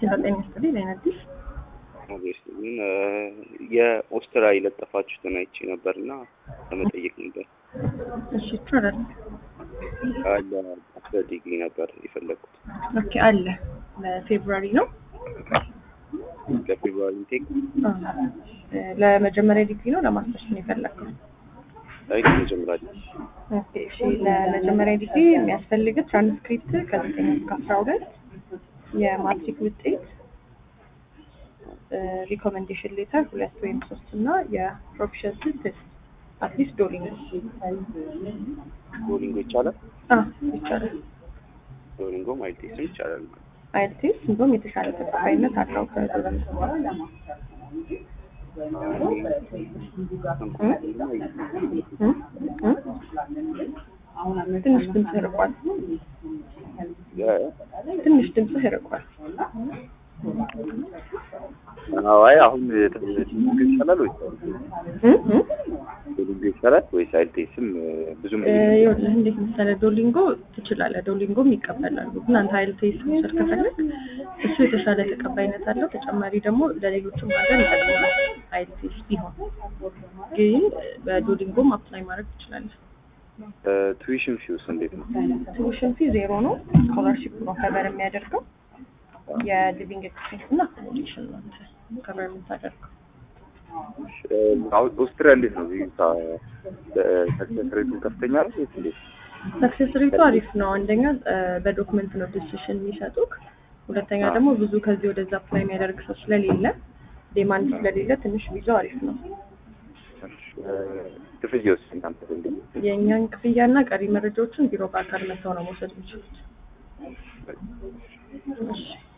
ዘጠኝ ስጥልኝ ለነዲስ ግን የኦስትራ የለጠፋችሁትን አይቼ ነበር እና ለመጠየቅ ነበር። እሺ ይቻላል። አለ አስር ዲግሪ ነበር የፈለግኩት ኦኬ አለ ለፌብሩዋሪ ነው። ለፌብሩዋሪ ኢንቴክ አዎ። ለመጀመሪያ ዲግሪ ነው ለማስተርስ ነው የፈለግከው? ላይ መጀመሪያ ኦኬ እሺ ለመጀመሪያ ዲግሪ የሚያስፈልግ ትራንስክሪፕት ከዘጠኝ እስከ አስራ ሁለት የማትሪክ ውጤት ሪኮሜንዴሽን ሌተር ሁለት ወይም ሶስት እና የፕሮፊሸንሲ ቴስት አትሊስት ዶሊንግ ዶሊንጎ ይቻላል። አ ይቻላል። ዶሊንጎም አይቴስም ይቻላል። አይልቲስ እንዲሁም የተሻለ ተቀባይነት አለው ከዶሊንግ እ? እ? ትንሽ ድምፅህ ርቋል። ትንሽ ድምፅህ ርቋል። አይ አሁን ዶሊንጎ ይቻላል ወይስ እ? እ? ዶሊንጎ ይቻላል ወይስ አይቴስም ብዙም እ፣ ይኸውልህ እንዴት መሰለህ ዶሊንጎ ትችላለህ፣ ዶሊንጎም ይቀበላሉ። ግን አንተ አይልቴስ መውሰድ ከፈለግ እሱ የተሻለ ተቀባይነት አለው። ተጨማሪ ደግሞ ለሌሎችም ሀገር ይጠቅማል። አይልቴስ ቢሆን ግን በዶሊንጎም አፕላይ ማድረግ ትችላለህ። ቱዊሽን ፊውስ እንዴት ነው? ቱዊሽን ፊ ዜሮ ነው። ስኮላርሺፕ ነው ከበር የሚያደርገው። የሊቪንግ ኤክስፔንስ እና አኮሞዴሽን ነው አንተ ከበር የምታደርገው። አሁን ኦስትሪያ እንዴት ነው? ቪዛ ሰክሰስ ሬቱ ከፍተኛ ነው ወይስ እንዴት? ሰክሴስ ሬቱ አሪፍ ነው። አንደኛ እ፣ በዶክመንት ነው ዲሲሽን የሚሰጡክ። ሁለተኛ ደግሞ ብዙ ከዚህ ወደዛ አፕላይ የሚያደርግ ሰው ስለሌለ ዴማንድ ስለሌለ ትንሽ ቪዛው አሪፍ ነው። ክፍያውስ እናንተ እንዴት ነው? የእኛን ክፍያና ቀሪ መረጃዎችን ቢሮ በአካል መጥተው ነው መውሰድ የሚችሉት። እሺ